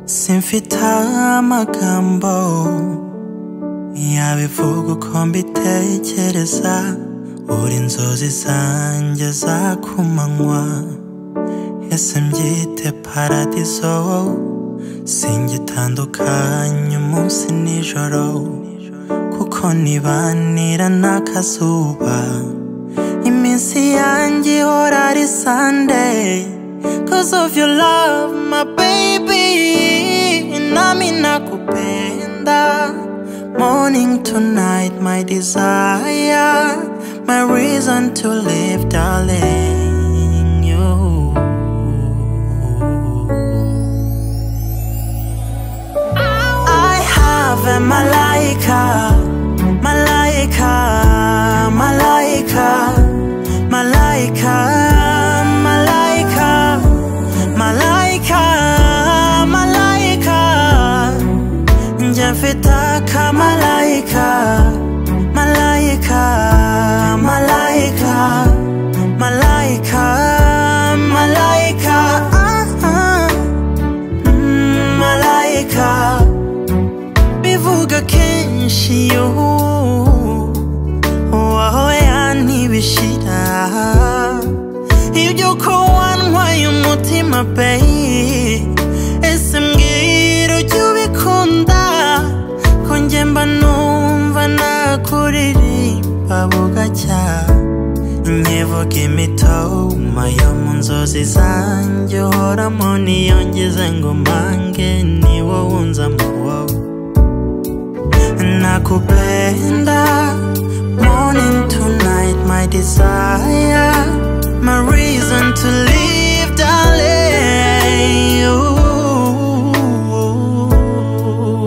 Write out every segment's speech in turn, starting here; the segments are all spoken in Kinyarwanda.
simfite amagambo yabivuga uko mbitekereza buri inzozi zanjye za kumanywa ese mbyite paradiso singitandukanye umunsi nijoro kuko nibanira n'akazuba iminsi yanjye ihora ari sunday cause of your love my baby nami nakupenda morning to night my desire my reason to live darling you I have a malaika, malaika, malaika, malaika, malaika, malaika, malaika. Nje mfite kamalaika, malaika, malaika, malaika, malaika. Ah, ah. Mm, malaika bivuga kenshi yo waho yantibishira ibyo ko wantwaye umutima peyi ese mbwira ujya ubikunda ko njye mba numva nakuririmba bugacya nkivuga imitoma yo mu nzozi zanjye uhoramo niyongeze ngo mbange ni wowe unzamo wowe nakupenda morning to night my desire my reason to live darling you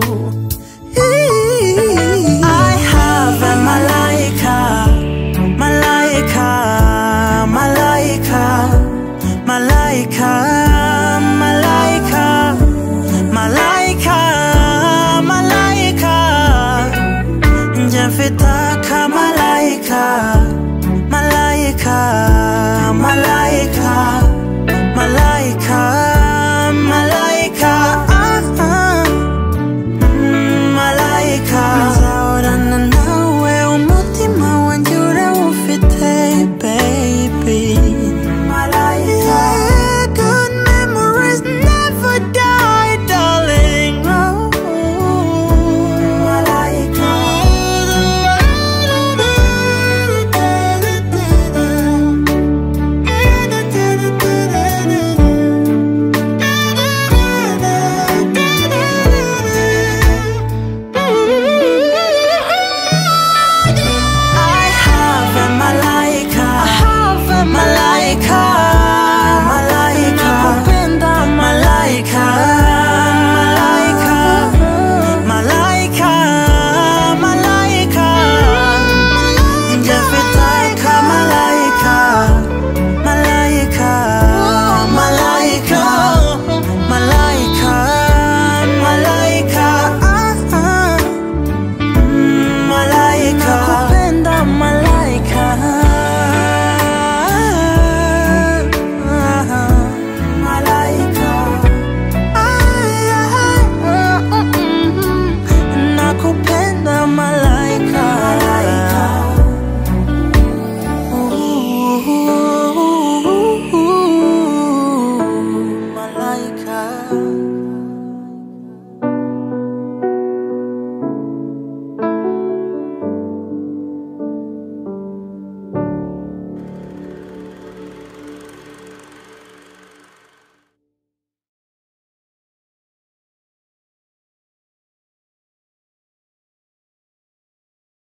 I have a malaika malaika malaika malaika malaika Malaika, malaika, njye mfite